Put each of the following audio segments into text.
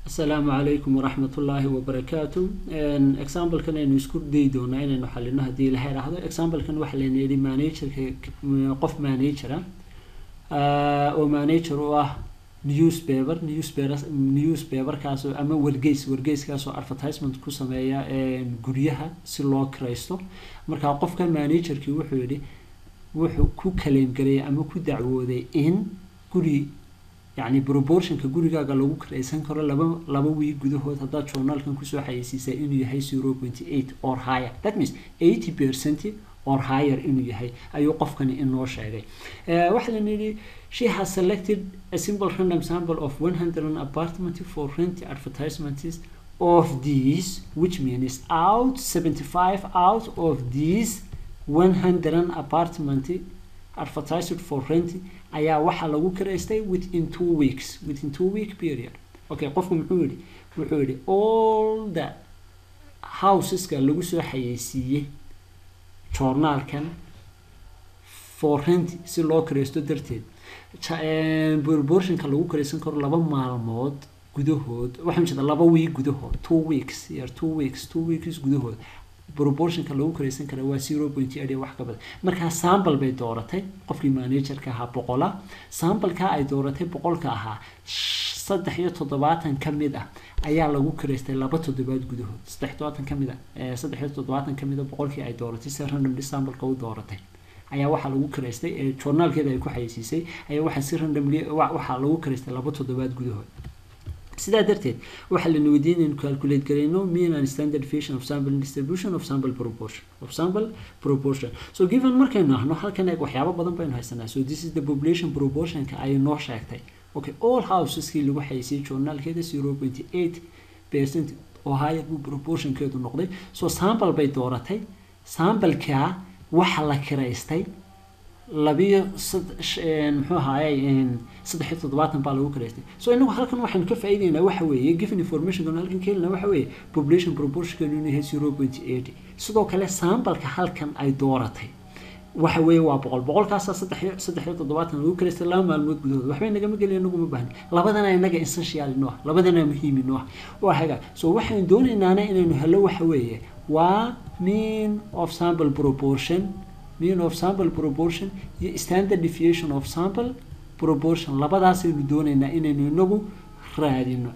asalaamu calaykum waraxmat ullaahi wabarakaatu examplekan aynu isku dayi doonaa inaynu xalino haddii ilaha idhaahdo examplekan waxaa layna yidhi managerka qof managera oo manager u ah newspaper newspaper newspaperkaasoo ama wargeys wargeyskaasoo advertisement ku sameeya guryaha si loo kiraysto markaa qofka managerkii wuxuu yidhi wuxuu ku kaleem gareeyay ama ku dacwooday in guri yacni proportionka gurigaaga lagu kiraysan karo laba laba wiig gudahood haddaad journaalkan kusoo xayeysiisaa inuu yahay zero point eight or higher that means eighty percent or higher inuu yahay ayuu qofkani inoo sheegay waxaa lana yidhi she has selected a simple random sample of one hundred apartment for rent advertisements of these which means out seventy five out of these one hundred apartment advertised for rent ayaa waxaa lagu kiraystay within two weeks within two week period okay qofku muxuu yihi wuxuu yihi all the houseska lagu soo xayeysiiyey journaalkan for rent si loo kiraysto darteed proportionka lagu kiraysan karo laba maalmood gudahood waxaa jeeda laba week gudahood two weeks year two weeks two weeks gudahood proportionka lagu kiraysan kara waa zero point eight wax ka badan markaa sample bay dooratay qofkii managerka ahaa boqola sambalkaa ay dooratay boqolka ahaa saddex iyo toddobaatan ka mid ah ayaa lagu kiraystay laba toddobaad gudahood saddex toddobaatan ka mid ah saddex iyo toddobaatan ka mid a boqolkii ay dooratay si randomly sambalka u dooratay ayaa waxaa lagu kiraystay ee journaalkeeda ay ku xayeysiisay ayaa waxaa si randomly waxaa lagu kiraystay laba toddobaad gudahood sidaa darteed waxaa lana weydiin inaynu calculate garayno mean and standard deviation of sample distribution of sample proportion of sample proportion so given markaynu ahno halkan eeg waxyaabo badan baynu haysanaa so this is the population proportionka ay noo sheegtay okay all houseskii lagu xayeysiiyey journaalkeeda zero point eight percent oo higher buu proportionkeedu noqday so sample bay dooratay sambalkaa waxa la kiraystay labiyo muxuu ahaaye saddex iyo toddobaatan baa lagu karaystay so inagu halkan waxaynu ka faa'iideynaa waxa weeye given information halkan ka helina waxa weeye population proportionkeenu inuu yahay zero point eight sidoo kale sambalka halkan ay dooratay waxa weeye waa boqol boqolkaasaa saddex iyo saddex iyo toddobaatan lagu karaystay laba maalmood gudahood waxba inagama gelin inagu ma baahni labadana inaga essential inoo ah labadana muhiim inoo ah waa haga so waxaynu doonaynaana inaynu helo waxa weeye waa mean of sample proportion mean of sample proportion iyo standard deviation of sample proportion labadaasaynu doonaynaa inaynu inagu raadino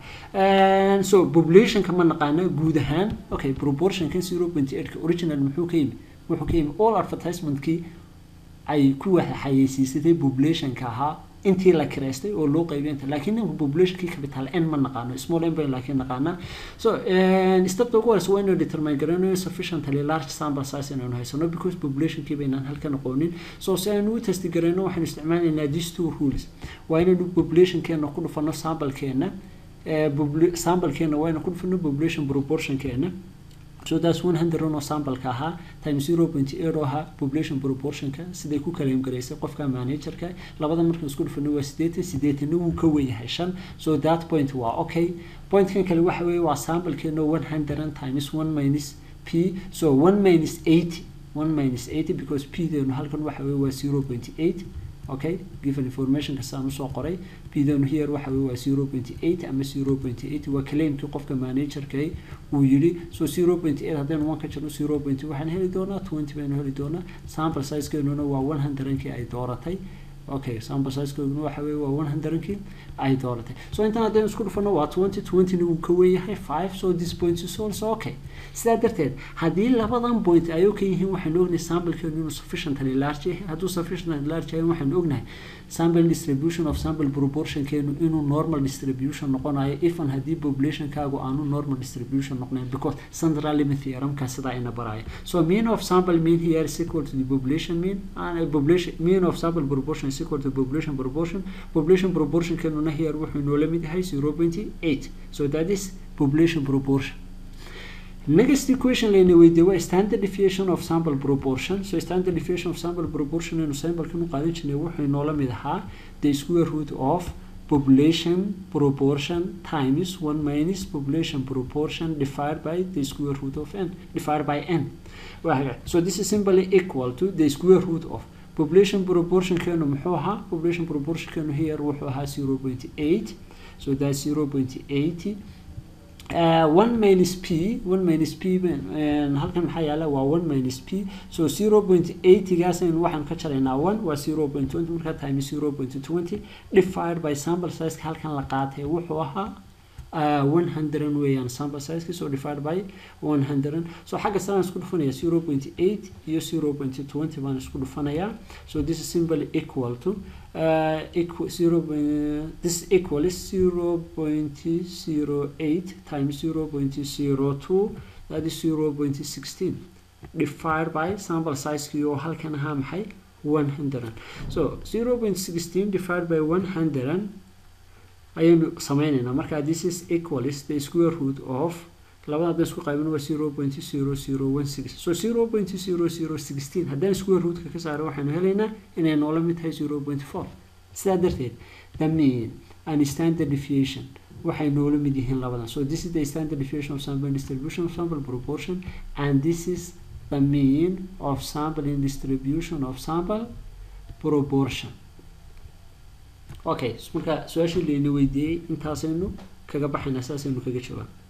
so populationka ma naqaano guud ahaan okay proportionka zero point eightka original muxuu ka yimi wuxuu ka yimi all advertisementkii ay ku xayeysiisatay populationka ahaa intii la kiraystay oo loo qaybiy inta laakiin ninka populationkii capital n ma naqaano small n bay laakiin naqaanaa so stepta ugu horeysa waa inuu determine garanayo sufficiently large sample size inaynu haysano because populationkii baynaan halkan aqoonin so si aynu u testi garayno waxaynu isticmaalaynaa these two rules waa inaynu populationkeena ku dhufano samplekeena samplekeena waa inaynu ku dhufano population proportionkeena so that's one hundred oo sambalka ahaa time zero point eight oo ahaa population proportionka siday ku kaleem garaysay qofka managerka labada markaan isku dhufano waa sideetan sideetanna wuu ka wen yahay shan so that point waa okay pointkan kale waxa weeye waa sambalkeena one hundred times one minus p so one minus eighty one minus eighty because p deenu halkan waxa weeye waa zero point eight okay given information kastaan usoo qoray pdanu here waxa weye waa zero point eight ama zero point eight waa claimkii qofka managerka uu yidhi so zero point eight haddaynu one ka jirno zero point waxaan heli doonaa twenty baynu heli doonaa sample sizekeenuna waa one hundredkii ay dooratay okay sample sizekeeduna waxa weye waa one hundredkii ay dooratay so intaan haddaynu isku dhufano waa twenty twentyna wuu ka weeyahay five so this point is also okay sidaa darteed haddii labadan point ay ka yihiin waxaynu ognahay samplekeenu inuu sufficiently large yahay hadduu sufficiently large yahay waxaynu ognahay sample distribution of sample proportionkeenu inuu normal distribution noqonayo ifan haddii populationkaagu aanu normal distribution noqnayn because central limit theoremka sidaa ina baraya so mean of sample mean here is equal to the population mean and population mean of sample proportion is equal to population proportion population proportionkeenuna here wuxuu inoola mid yahay zero point eight so that is population proportion next equation layna weydiiye waa standard deviation of sample proportion so standard deviation of sample proportion aynu sambalkan u qaadan jirnay wuxuu inoola mid ahaa the square root of population proportion times one minus population proportion divided by the square root of n divided by n so this is simply equal to the square root of population proportionkeenu muxuu ahaa population proportionkeenu here wuxuu ahaa zero point eight so that's zero point eighty one minus p one minus p halkan maxaa yaala waa one minus p so zero point eightygaas aynu waxaan ka jaraynaa one waa zero point twenty markaa time zero point twenty divided by sample sizeka halkan la qaatay wuxuu ahaa one hundred weeyaan sample sizeka so divided by one hundred so xagga saraan isku dhufanaya zero point eight iyo zero point twenty baan isku dhufanayaa so this is simply equal to uh, equal zero this equal is zero point zero eight times zero point zero two that is zero point sixteen divided by sample sizekii oo halkan ahaa maxay one hundred so zero point sixteen divided by one hundred ayaynu sameyneynaa marka this is equal is the square root of labada haddaan isku qaybin waa zero point zero zero one six so zero point zero zero sixteen haddaan square rootka ka saaro waxaynu helaynaa inay noola mid tahay zero point four sidaa darteed the mean and standard deviation waxay noola mid yihiin labadan so this is the standard deviation of sample distribution of sample proportion and this is the mean of sampling distribution of sample proportion okay marka su-aashii layna weydiiyey intaasaynu kaga baxaynaa saasaynu kaga jawaab